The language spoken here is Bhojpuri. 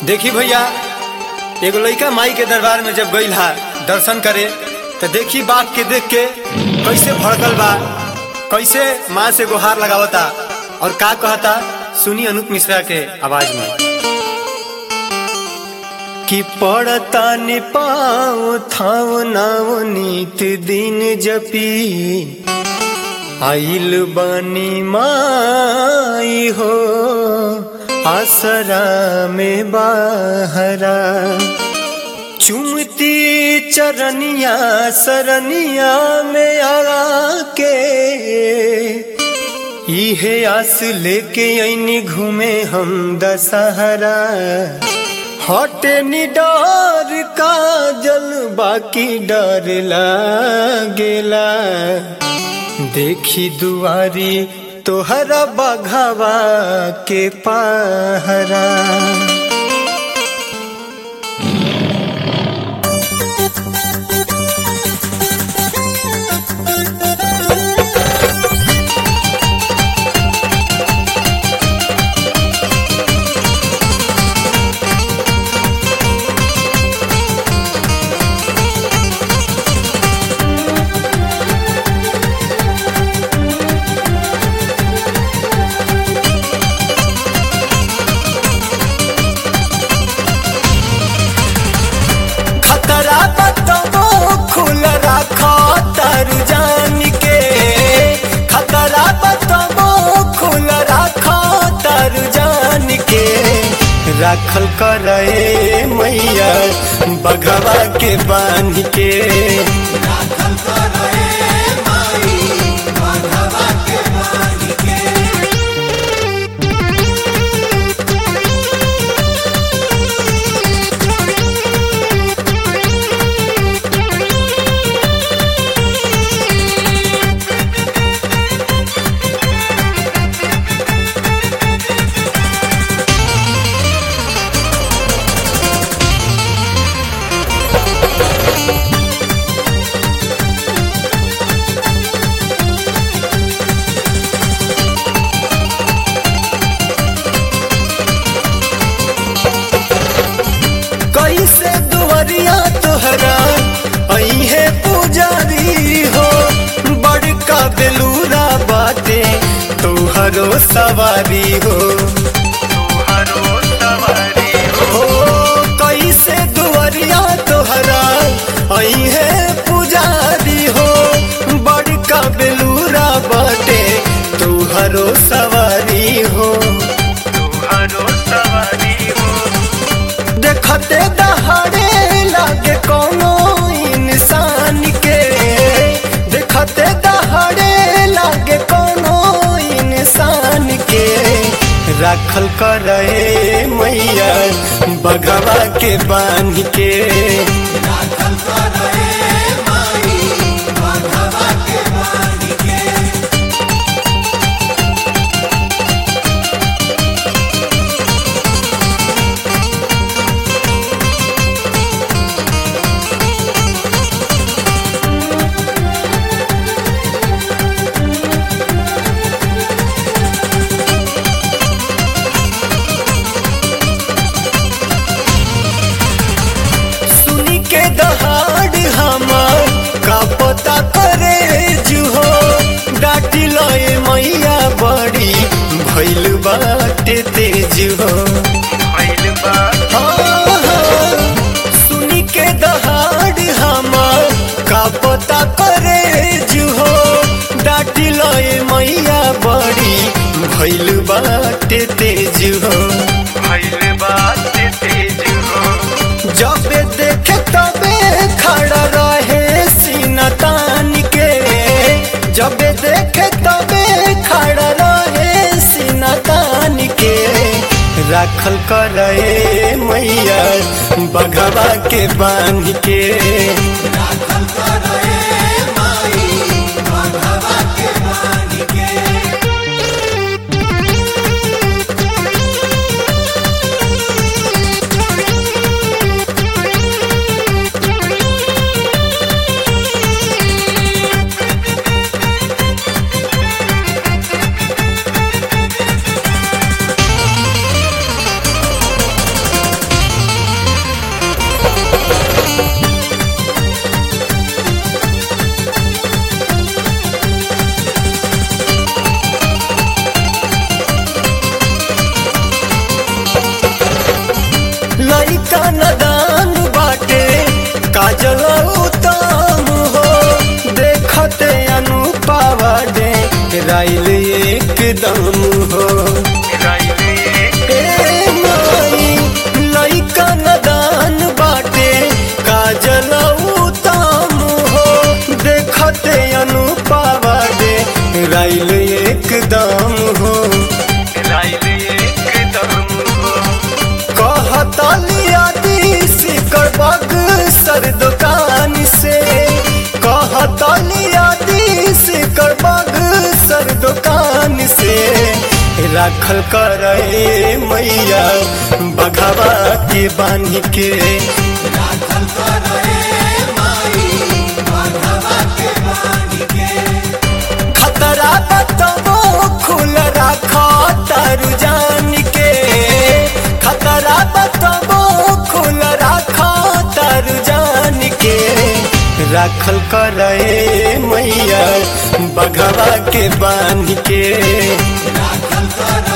देखी भैया एगो लइका माई के दरबार में जब गईल हा दर्शन करे तो देखी बाप के देख के कैसे भड़कल बा कैसे माँ से गुहार लगावता और का कहता सुनी अनूप मिश्रा के आवाज में कि पड़ता नि पाओ थाव नाव नीत दिन जपी आइल बानी माई हो आसरा में बाहरा चुमती चरनिया सरनिया में आके इहे आस लेके ऐनी घूमे हम दशहरा हटे नि डर का जल बाकी डर लागेला देखी दुआरी तोहरा बघावा के पहरा खतरा बतबो खुल रखो तर जान के खतरा बतबो खुल रखो तर जान के राखल करे मैया बघवा के बांध के कैसे दुआरिया तोहरा अहे पुजारी हो बड़का बेलूरा बाटे तोहरो सवारी हो हो कैसे दुआरिया तोहरा अहे पुजारी हो बड़का बेलूरा बाटे तोहरो सवारी हो देखते दहाड़े लागे कोनो इंसान के देखते दहाड़े लागे कोनो इंसान के राखल करे मैया बघवा के बांध के सुनी के दहाड़ हमार का पता करे जुहो डाटी लए मैया बड़ी भैल बाटे तेज हो हाँ, हाँ, सुनी के दहाड़ हमार का पता करे जुहो डाटी लए मैया बड़ी भैल बाटे तेज हो जब देखे तबे खड़ा रहे सीना तान के जब देखे तबे खड़ा रहे सीना तान के राखल करे मैया बघवा के बांध के राइल एकदम हो ए माई लइका नदान बाटे काजल उताम हो देखते अनुपावा दे राइल एकदम हो कहतलिया सिकर बग सर दुकान से कहतलिया सिकर बग सर दुकान से राखल करे मैया बघवा के बांध के खतरा बतबो खुल राखा तारू जान के खतरा बतबो खुल राखा तारू जान के राखल करे मैया बघवा के बांध के राखल कर